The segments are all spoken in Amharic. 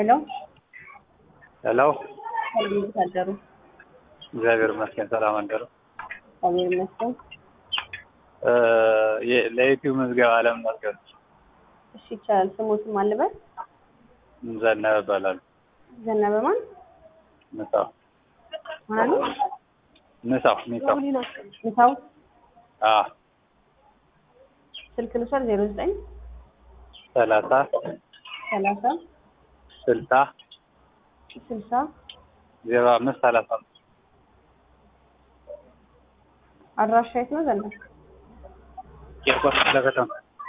ሄሎ ሄሎ ሰላም እንዴት አደሩ? እግዚአብሔር ይመስገን ሰላም አደሩ። እግዚአብሔር ይመስገን። እ የ- ለዩቲዩብ ምዝገባ ለመመዝገብ እሺ ይቻላል። ስሞትም አልበል ዘነበ እባላለሁ። ዘነበ ማን ንሳው ማን አሉ? ንሳው ንሳው ምሳው አ ስልክ ልውሰድ ዜሮ ዘጠኝ ሰላሳ ሰላሳ ስልሳ ስልሳ ዜሮ አምስት ሰላሳ አምስት አድራሻ የት ነው ዘነበ? ቂርቆስ ክፍለ ከተማ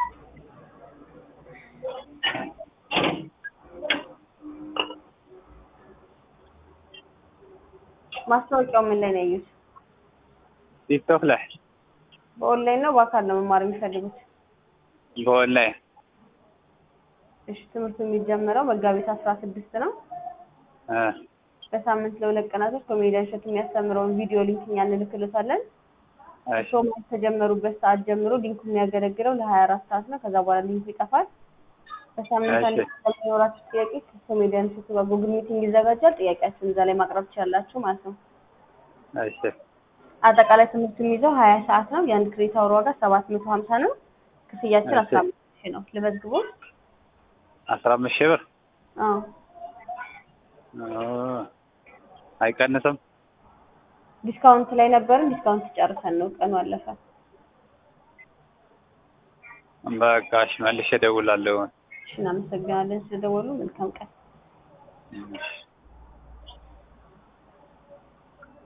ማስታወቂያው ምን ላይ ነው ያዩት? ቲክቶክ ላይ በኦንላይን ነው በአካል ነው መማር የሚፈልጉት? በኦንላይን እሺ ትምህርቱ የሚጀምረው መጋቢት አስራ ስድስት ነው። እ በሳምንት ለሁለት ቀናቶች ኮሜዲያን እሸቱ የሚያስተምረውን ቪዲዮ ሊንክ እኛ እንልክልዎታለን። እሺ እርስዎ ከጀመሩበት ሰዓት ጀምሮ ሊንኩ የሚያገለግለው ለሀያ አራት ሰዓት ነው። ከዛ በኋላ ሊንኩ ይጠፋል። በሳምንት አንድ እሺ። ቀን የሚኖራችሁ ጥያቄ ከኮሜዲያን እሸቱ ጋር ጉግል ሚቲንግ ይዘጋጃል። ጥያቄያችሁን እዛ ላይ ማቅረብ ትችላላችሁ ማለት ነው። እሺ አጠቃላይ ትምህርቱ የሚይዘው ሀያ ሰዓት ነው። የአንድ ክሬዲት አወር ዋጋ ሰባት መቶ ሀምሳ ነው። ክፍያችን እሺ። አስራ አምስት ሺህ ነው። ልመዝግቦ? አስራ አምስት ሺህ ብር አዎ ኦ፣ አይቀንስም? ዲስካውንት ላይ ነበርን። ዲስካውንት ጨርሰን ነው ቀኑ አለፈ። በቃ እሺ መልሼ እደውላለሁ። እሺ እናመሰግናለን ስለደወሉ። መልካም ቀን። እሺ